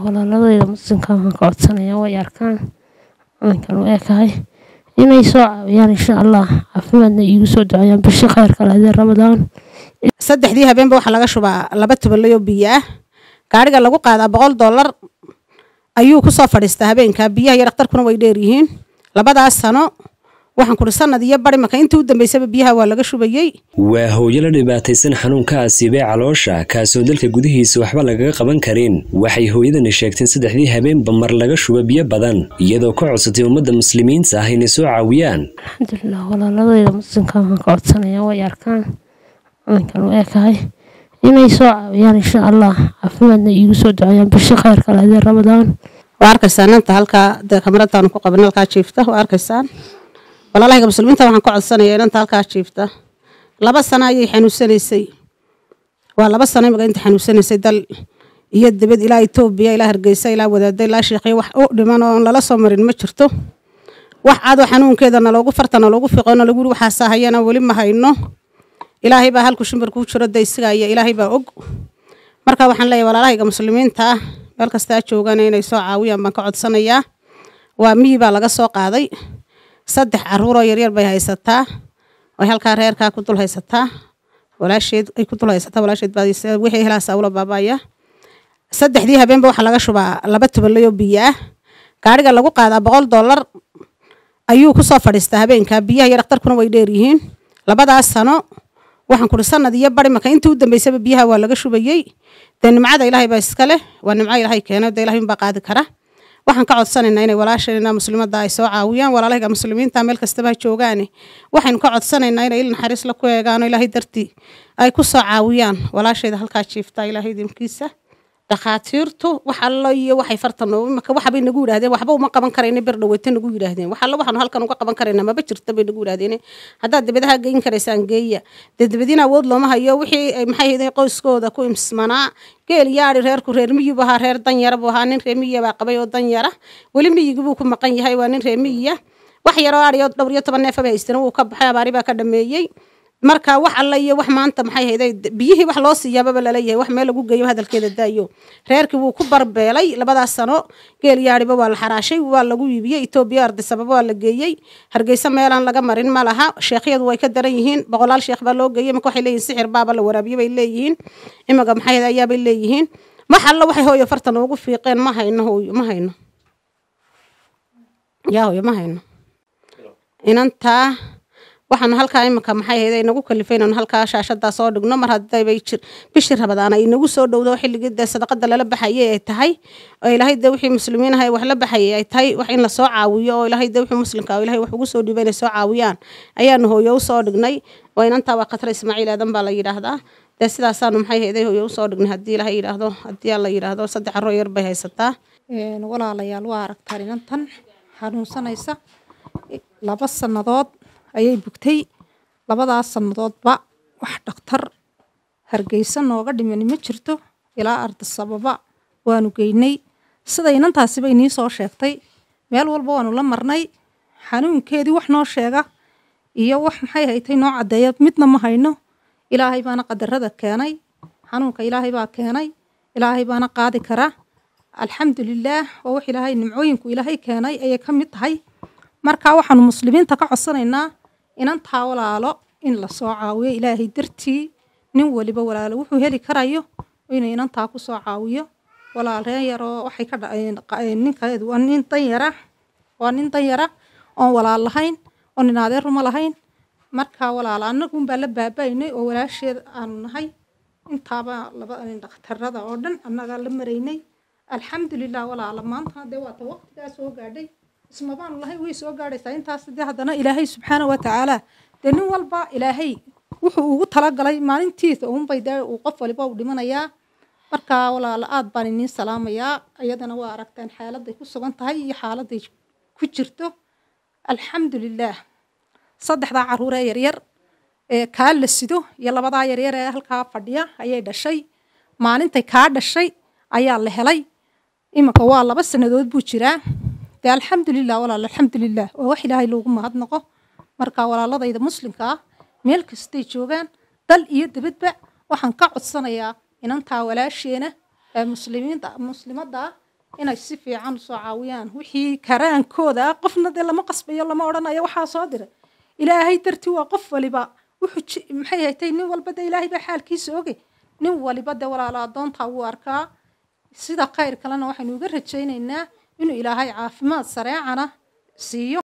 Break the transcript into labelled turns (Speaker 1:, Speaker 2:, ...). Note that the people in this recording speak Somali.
Speaker 1: walaaladayda muslimka waxaan ka codsanayaa way arkaan calankan u ekahay inay soo caawiyaan insha allah caafimaadna iigu soo duceeyaan bishi khayrka lahadee ramadaan
Speaker 2: saddexdii habeenba waxaa laga shubaa laba tubalay oo biyo ah gaariga lagu qaadaa boqol dollar ayuu kusoo fadhiistaa habeenka biyaha iyo dhakhtarkuna way dheer yihiin labadaas sano waxaan kuri sanad iyo bari marka intii u dambeysaba biyaha waa laga shubayey
Speaker 3: waa hooyo la dhibaataysan xanuunka asiibee caloosha kaasoo dalka gudihiisa waxba lagaga qaban karin waxay hooyadani sheegteen saddexdii habeenba mar laga shuba biyo badan iyadoo ka codsatay ummadda muslimiinta ah inay soo caawiyaan
Speaker 1: alxamdulilah walaaladayda muslimka waxaan ka codsanayaa way arkaan calankan u ekahay inay soo caawiyaan insha allah caafimaadna iigu soo duceeyaan bishi khayrka lahadee ramadaan
Speaker 2: waa arkaysaan inta halkaa dee kamaradaanu ku qaban halkaa jiifta waa arkaysaan walaalahayga muslimiinta waxaan ka codsanayaa inanta halkaa jiifta laba sano ayay xanuunsanaysay waa laba sano imika inta xanuunsanaysay dal iyo dibad ilaa etoobiya ilaa hargeysa ilaa wadaada ilaa sheekhiya wax u dhiman oo lala soo marin ma jirto wax cadoo xanuunkeedana loogu fartana loogu fiqona lagu yiri waxaasaa hayana weli ma hayno ilaahay baa halku shimbir kuu jiro daysigaya ilaahay baa og marka waxaan leeyahay walaalahayga muslimiinta ah meel kastaa joogaan inay soo caawiyaan baan ka codsanayaa waa miyi baa laga soo qaaday saddex caruuroo yaryar bay haysataa ay halkaa reerkaa ku dul haysataa walaasheed ay ku dul haysataa walaasheed baa wixii helaasa ula baabaya saddexdii habeenba waxaa laga shubaa laba tubalay oo biyo ah gaariga lagu qaadaa boqol dollar ayuu kusoo fadhiistaa habeenka biyaha iyo dhakhtarkuna way dheer yihiin labadaas sano waxaan kuri sanad iyo bari marka intii u dambeysaba biyaha waa laga shubayey dee nimcada ilaahay baa iska leh waa nimco ilaahay keena dee ilahay unbaa qaadi kara waxaan ka codsanaynaa inay walaashayna muslimadda ay soo caawiyaan walaalahayga muslimiinta meel kastaba ha joogaane waxaynu ka codsanaynaa inay il naxariis la ku eegaano ilaahay dartii ay ku soo caawiyaan walaashayda halkaa jiifta ilaahay dimkiisa dhakhaatiirtu wax allo iyo waxay fartan imaka waxbay nagu yidhahdeen waxba uma qaban karayna bir dhaweyta nagu yidhaahdeen wax allo waxaanu halkan uga qaban karayna maba jirta bay nagu yidhahdeen haddaad dibadaha geyn karaysaan geeya dee dibadiina awood looma hayo wixii maxay haydeen qoyskooda ku imsmanaa geel yaadi reerku reer miyi buu ahaa reer danyara buu ahaa nin reer miyiya baa qabay oo danyara weli miyigi buu ku maqan yahay waa nin reer miyiya wax yaroo aadhiyo dhowr iyo toban neefaba haystana wuu ka baxay abaari baa ka dhameeyey marka wax alla iyo wax maanta maxay hayday biyihii wax loo siiyaababa laleeyahay wax meel lagu geeyo hadalkeeda daayo reerkii wuu ku barbeelay labadaas sano geel yaadhiba waa la xaraashay waa lagu iibiyey etoobiya ardisababa waa la geeyey hargeysa meelaan laga marin ma laha sheekhyadu way ka daran yihiin boqolaal sheekh baa loo geeyey imaka waxay leeyihin sixir baaba la waraabiyo bay leeyihiin imaga maxay hayday ayaabay leeyihiin wax alla waxay hooyo fartan ugu fiiqeen ma hayno hooyo ma hayno yaa hooyo ma hayno inantaa waxaanu halkaa imika maxay ahayd ay nagu kalifay inaanu halkaa shaashadaa soo dhigno mar haddaybay jir bishii rabadaan ay nagu soo dhowdo xilligii dee sadaqada lala baxayay ay tahay oo ilaahay dee wixii muslimiin ahay wax la baxayay ay tahay wax in lasoo caawiyo oo ilaahay dee wixii muslimka oo ilaahay wax ugu soo dhiibay inay soo caawiyaan ayaanu hooyo usoo dhignay oo inantaa waa khatar ismaaciil aadan baa la yidhaahdaa dee sidaasaanu maxay ahayd hooyo usoo dhignay haddii ilaahay yidhaahdo haddii alla yidhaahdo saddex caroo yar bay haysataa
Speaker 4: walaalayaal waa aragtaan inantan xanuunsanaysa laba sannadood ayay bugtay labadaas sannadoodba wax dhakhtar hargeysa nooga dhimani ma jirto ilaa ardisababa waanu geynay sida inantaasiba inii soo sheegtay meel walba waanu la marnay xanuunkeedii wax noo sheega iyo wax maxay haytay noo caddeeya midna ma hayno ilaahay baana qadarada keenay xanuunka ilaahay baa keenay ilaahay baana qaadi kara alxamdulilaah waa wax ilaahay nimcooyinku ilaahay keenay ayay ka mid tahay marka waxaanu muslimiinta ka codsanaynaa inantaa walaalo in lasoo caawiyo ilaahay dartii nin waliba walaalo wuxuu heli karayo inuu inantaa kusoo caawiyo walaal reen yaroo waxay ka ninkeedu waa nin danyara waa nin danyara oon walaal lahayn oo nin adeer ruma lahayn marka walaal annagunbaa la baabaynay oo walaasheed aanu nahay intaaba laba dhakhtarada oo dhan annagaa la maraynay alxamdulilah walaala maanta dee waata waqtigaa soo gaadhay ismabaanu lahay way soo gaadhaysaa intaas dee haddana ilaahay subxaana wa tacaala dee nin walba ilaahay wuxuu ugu talagalay maalintiisa uunbay dee uu qof waliba u dhimanayaa marka walaala aad baan iniin salaamayaa iyadana waa aragtaan xaaladay ku sugan tahay iyo xaaladay ku jirto alxamdulilaah saddexdaa caruuree yaryar ee kaa la sido iyo labadaa yaryar ee halkaa fadhiya ayay dhashay maalintay kaa dhashay ayaa la helay iminka waa laba sannadood buu jiraa dee alxamdulilah walaal alxamdulilah waa wax ilaahay loogu mahadnaqo marka walaaladayda muslimka ah meel kastay joogaan dal iyo dibadba waxaan ka codsanayaa inantaa walaasheena ee muslimiinta muslimadda ah inay si fiican usoo caawiyaan wixii karaankooda ah qofna dee lama qasbayo lama odhanayo waxaa soo diray ilaahay dartii waa qof waliba wuxuu ji- maxay haytay nin walba dee ilaahay baa xaalkiisa oge nin waliba dee walaala adoontaa wuu arkaa sida khayr kalena waxaynu uga rajaynaynaa inuu ilaahay caafimaad sareecana siiyo